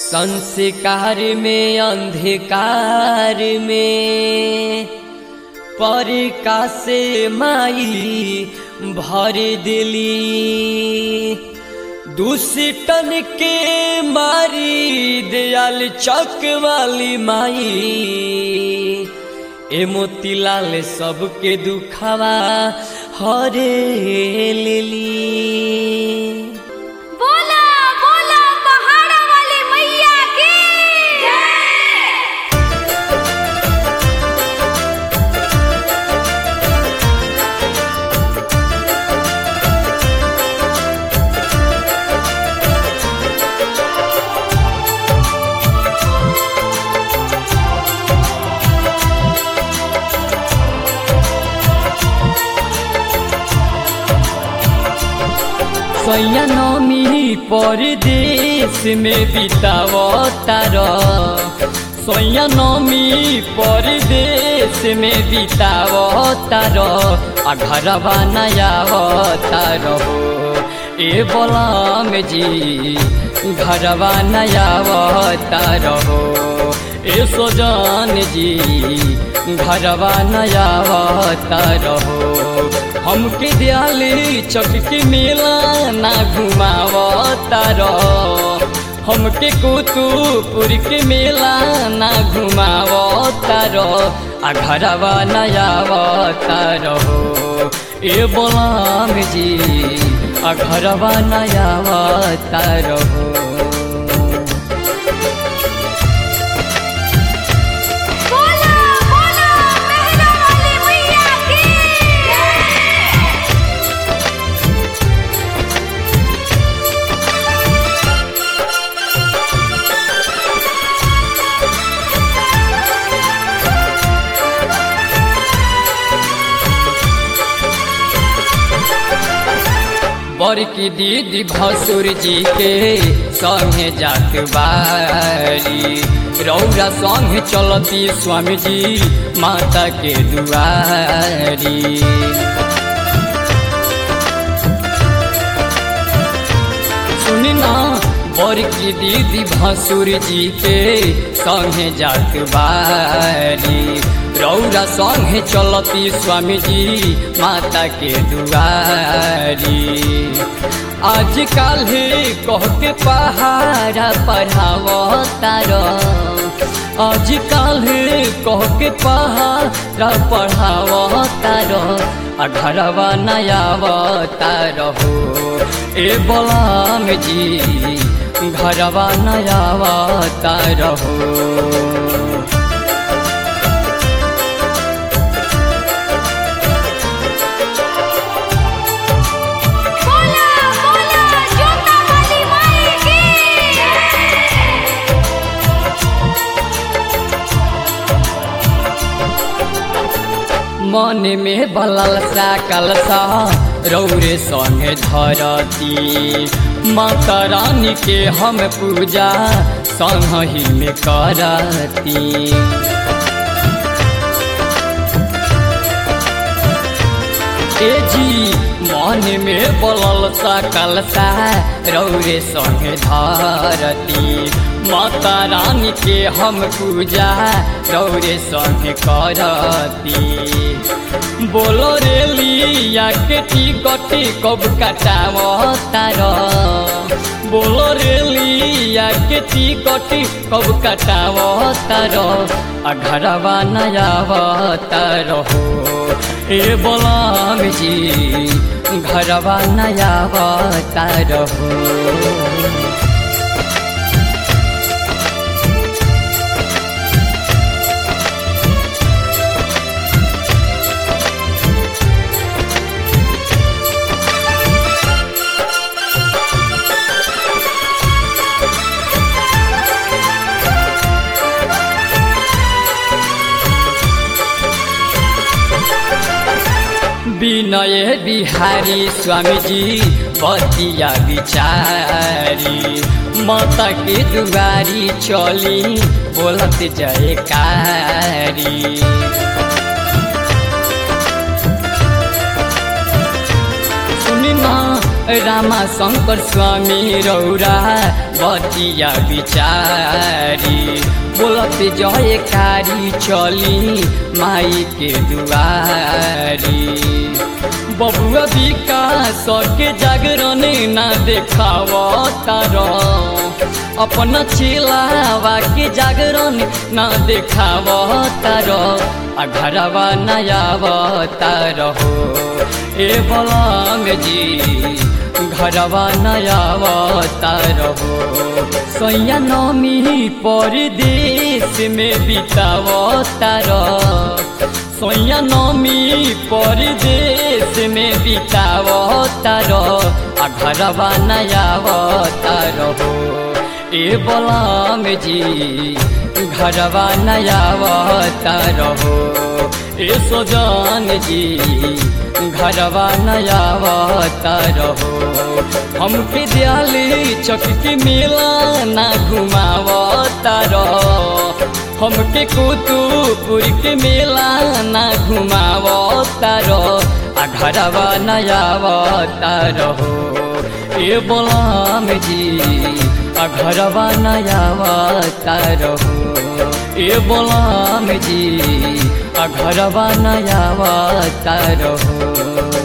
संस्कार में अंधकार में परिका से माई भर दिली दुष्टन के मारी दयाल चक वाली माई ए मोतीलाल सबके दुखावा हरे लेली बोला बोला पहाड़ा वाली मैया की सैया नमी परदेश में बितावतार सैया नमी परदेश में बितावतार आ घरवा नयावतार हो ए बलाम जी घरवा नयावतार हो ए सोजान जी घरवा नयावतार हो हमके दियाली चटकी मेला ना घुमावतार हमके कुतुपुर के मेला ना घुमावतार आ घरवा नयावतार हो ए बोलाम जी आ घरवा नयावतार हो बोला बोला मेहरा वाली मैया की बड़की दीदी भसुर जी के संगे जात बारी रौरा संगे चलती स्वामी जी माता के दुआरी सुनी ना बड़की दीदी भसुर जी के संगे जात बारी रौरा संगे चलती स्वामी जी माता के दुआरी आज काल कह के पहाड़ा पढ़ावतार आज काल कह के पहाड़ा पढ़ावतार आ घरवा नयावतार हो ए बलाम जी घरवा नयावतार हो बोला बोला जोता वाली माई की मन में बलल सा कलसा रौरे संगे धरती माता रानी के हम पूजा संगही में करती ए जी मन में बलल सा कलसा रौरे संगे धरती माता रानी के हम पूजा रौरे संगे करती बोलो रे लिया के टिकट कब कटावतार बोलो रे लिया के टिकट कब कटावतार आ घरवा नयावतार हो ए बोलाम जी घरवा नयावतार हो विनय बिहारी स्वामी जी बतिया बिचारी माता के दुआरी चली बोलत जयकारी सुनी ना रामा शङ्कर स्वामी रौरा बतिया बिचारी बोलत जयकारी चली माई के दुआरी बबुआ विकास के जागरण ना देखाव तार अपन चिलावा के जागरण ना देखाव तार आ घरवा नयाव तार हो ए बलंग जी घरवा नयाव तार हो सैया नमी परदेश में बिताव तार सैया नमी परदेश में बिताव तार आ घरवा नयाव तार हो ए बलम जी घरवा नयाव तार हो ए सोजान जी घरवा नयाव तार हो हमके दियाली चक के मेला ना घुमाव तार हमके कुतुपुर के मेला ना घुमाव तार आ घरवा नयाव तार हो ए बोलाम जी आ घरवा नयाव तार हो ए बोलाम जी आ घरवा नयाव तार हो